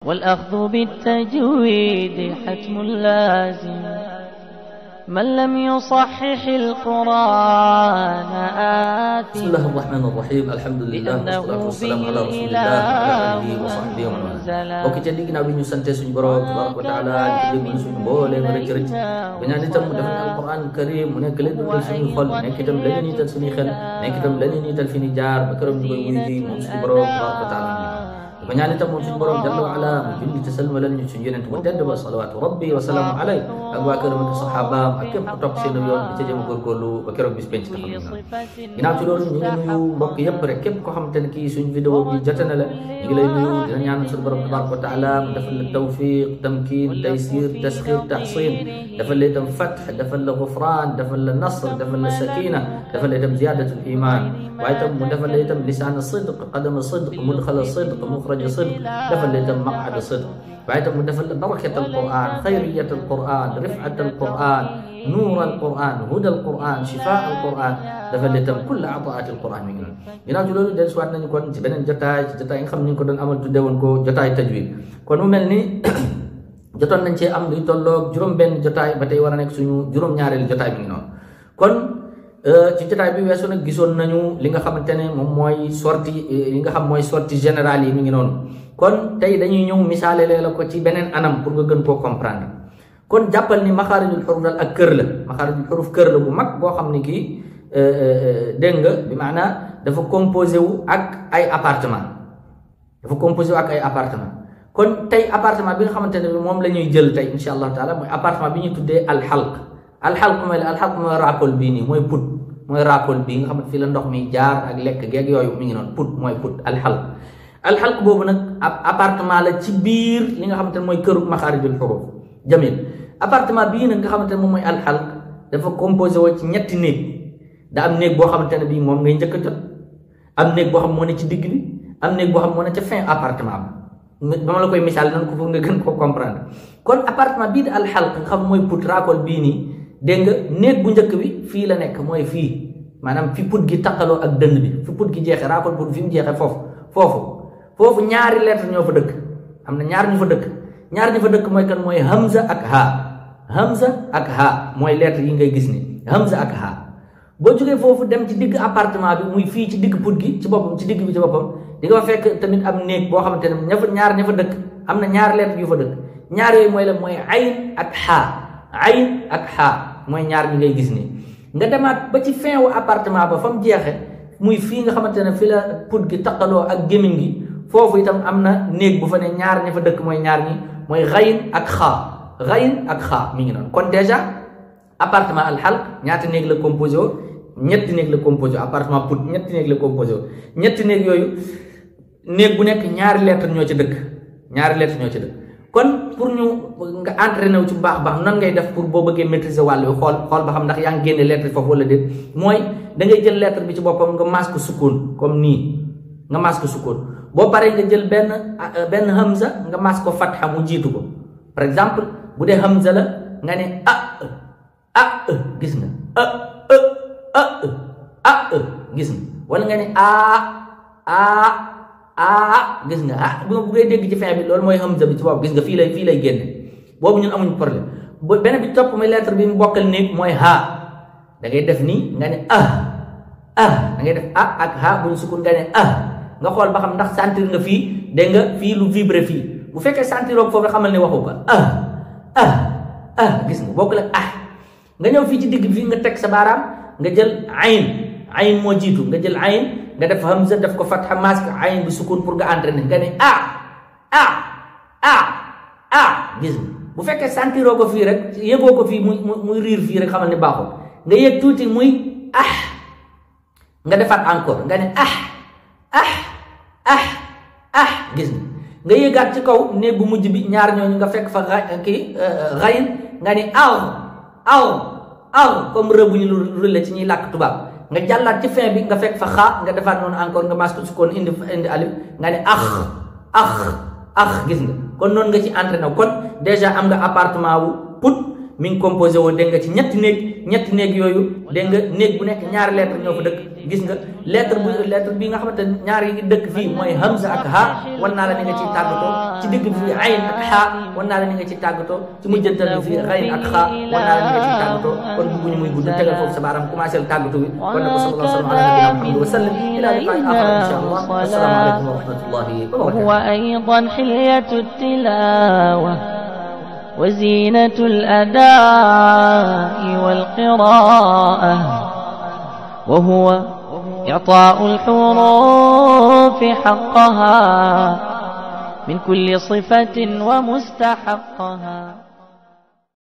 والأخذ بالتجويد حتم لازم من لم يصحح القرآن آثم بسم الله الرحمن الرحيم الحمد لله والصلاة والسلام على رسول الله وعلى آله وصحبه ومن والاه mbokk ci di ginnaaw bi ñu sante suñu borom tabaraka wa taala di jéggal suñu mbooleem rëcc rëcc ba ñaan itam mu defal alquran karim mu nekk leen dundal suñuy xol nekk itam la leen niital suñuy xel nekk itam la leen niital fi ni jaar ba këram ñu koy wuy ji moom suñu borom tabaraka wa taala ko ñaan itam moom suñu borom jalla wa ala mu julli te salmalal ñu suñu yonent bu tedd ba salawaatu rabbi wa salaamu alay ak waa këram ak saxaabaam ak képp ku topp seen yoon bi ca jëm góorgóorlu ba keroog bis penc taxaw na ginnaaw ci loolu ñu ngi nuyu mbokk yëpp rek képp koo xamante ne kii suñu vidéo bi jote na la ñu ngi lay nuyu dina ñaanal suñu borom tabaraka wa taala mu defal la tawfiq tamkin taysir tasxir taxsin defal la itam fatx defal la gufran defal la nasr defal la sakina defal la itam ziyadatul iman waaye itam mu defal la itam lisaan sidq qadama sidq mudxala sidq muxraja sidq defal la itam maqada sidq waaye itam mu defal la barakat alquran xayriyat alquran rifat alquran nuur alquran huda alquran shifa alquran defal la itam kulla ataat alquran mi ngi noonu ginnaaw ci loolu del suwaat nañu kon ci beneen jotaay ci jotaay yi nga xam ni ñu ko doon amal tudde woon ko jotaay tajwid kon mu mel ni jotoon nañ cee am luy tolloog juróom-benn jotaay ba tey war a nekk suñu juróom-ñaareelu jotaay mi ngi noonu kon ci jotaay bi weesu nag gisoon nañu li nga xamante ne moom mooy sortie li nga xam mooy sortie générale yi mi ngi noonu kon tey dañuy ñëw misaale lee la ko ci beneen anam pour nga gën koo comprendre kon jàppal ni maxaarijul xuruf dal ak kër la maxaarijul xuruf kër la bu mag boo xam ni kii dégg nga bi maanaa dafa composé wu ak ay appartement dafa composé wu ak ay appartement kon tey appartement bi nga xamante ne moom la ñuy jël tey insha allahu taala mooy appartement bi ñuy tuddee alxalq alxalq mooy la alxalq mooy raakool bii nii mooy put mooy raakool bii nga xamante fii la ndox mi jaar ak lekk geeg yooyu mi ngi noonu put mooy put alxalq alxalq boobu nag ab appartement la ci biir li nga xamante ne mooy këru maxaarijul xuruf jamil appartement bii nag nga xamante ne moom mooy alxalq dafa composé woo ci ñetti néeg da am néeg boo xamante ne bii moom ngay njëkk a jot am néeg boo xam moo ne ci digg bi am néeg boo xam moo ne ca fin appartement bi dama la koy misaal nan ko pour nga gën koo comprendre kon appartement bii di alxalq nga xam mooy put raakool bii nii dégg nga néeg bu njëkk bi fii la nekk mooy fii maanaam fi put gi taqaloo ak dënn bi fi put gi jeexee raakool put fi mu jeexee foofu foofu foofu ñaari lettre ñoo fa dëkk am na ñaar ñu fa dëkk ñaar ñu fa dëkk mooy kan mooy hamza ak ha hamza ak ha mooy lettre yi ngay gis ni hamza ak ha boo jógee foofu dem ci digg appartement bi muy fii ci digg put gi ci boppam ci digg bi ci boppam di nga fa fekk tamit am néeg boo xamante ne ña fa ñaar ña fa dëkk am na ñaar lettre yu fa dëkk ñaar yooyu mooy la mooy ayn ak xaa ayn ak xaa mooy ñaar ñi ngay gis ni nga demaat ba ci fin wu appartement ba fa mu jeexe muy fii nga xamante ne fi la put gi taqaloo ak gémmiñ gi foofu itam am na néeg bu fa ne ñaar ña fa dëkk mooy ñaar ñi mooy xayin ak xaa xayin ak xaa mi ngi noonu kon déjà appartement alxalq ñaata néeg la composé woo ñetti néeg la composé appartement put ñetti néeg la composé ñetti néeg yooyu néeg bu nekk ñaari lettre ñoo ci dëkk ñaari lettre ñoo ci dëkk kon pour ñu nga entraîné wu ci baax baax nan ngay def pour boo bëggee maîtriser wàll bi xool xool ba xam ndax yaa ngi génne lettre foofu wala déet mooy da ngay jël lettre bi ci boppam nga maas ko sukkoon comme nii nga maas ko sukkoon boo paree nga jël benn benn hamza nga maas ko fatxa mu jiitu ko par exemple bu dee hamza la nga ne ah ah gis nga ah ah ah gis nga wala nga ne ah ah ah gis nga ah bu nga buggee dégg ci fin bi loolu mooy hamza bi ci bopp gis nga fii lay fii lay génne boobu ñun amuñu problème bu benn bi topp muy lettre bi mu bokkal néeg mooy ha da ngay def nii nga ne ah ah da ngay def ah ak ha bu ñu sukun nga ne ah nga xool ba xam ndax sentir nga fii dégg nga fii lu vibre fii bu fekkee sentiroo foofu xamal ne waxu ko ah ah ah gis nga bokkul ak ah nga ñëw fii ci digg bi fii nga teg sa baaraam nga jël ayn ayn moo jiitu nga jël ayn nga def hamza def ko fatha mask ayn bi sukun pour nga entraîner nga ne ah ah ah ah gis nga bu fekkee sentiroo ko fii rek yëgoo ko fii muy muy riir fii rek xamal ne baaxul nga yëg tuuti muy ah nga defaat encore nga ne ah ah ah ah gis nga nga yëgaat ci kaw néeg bu mujj bi ñaar ñooñu nga fekk fa kii xayin nga ni aw aw aw comme rëbb bu ñu rule ci ñuy làkk tubaab nga jàllaat ci fin bi nga fekk fa xaa nga defaat noonu encore nga mas ko sukkoon indi indi alif nga ne ax ax ax gis nga kon noonu nga ci entraîné kon déjà am nga appartement wu put mi ngi composé woo dégg nga ci ñetti néeg ñetti néeg yooyu dégg nga néeg bu nekk ñaari lettre ñoo fa dëkk gis nga lettre bu lettre bi nga xamante ne ñaari yi dëkk fii mooy hamza ak ha wan naa la ni nga ciy tàggatoo ci digg bi fii ayn ak ha wan naa la ni nga ciy tàggatoo ci mujjantal bi fii xayn ak ha wan naa la ni nga ciy tàggatoo kon bugguñu muy gudd tegal foofu sa baaram commencé la tàggatu bi kon ne ko sallallahu alayhi wa sallam ala nabiyina muhammad wa sallam ila liqaa'i aaxar insha allah assalaamu aleykum wa rahmatullahi wa barakatuh وهو أيضا حلية التلاوة وزينة الأداء والقراءة وهو إعطاء الحروف حقها من كل صفة ومستحقها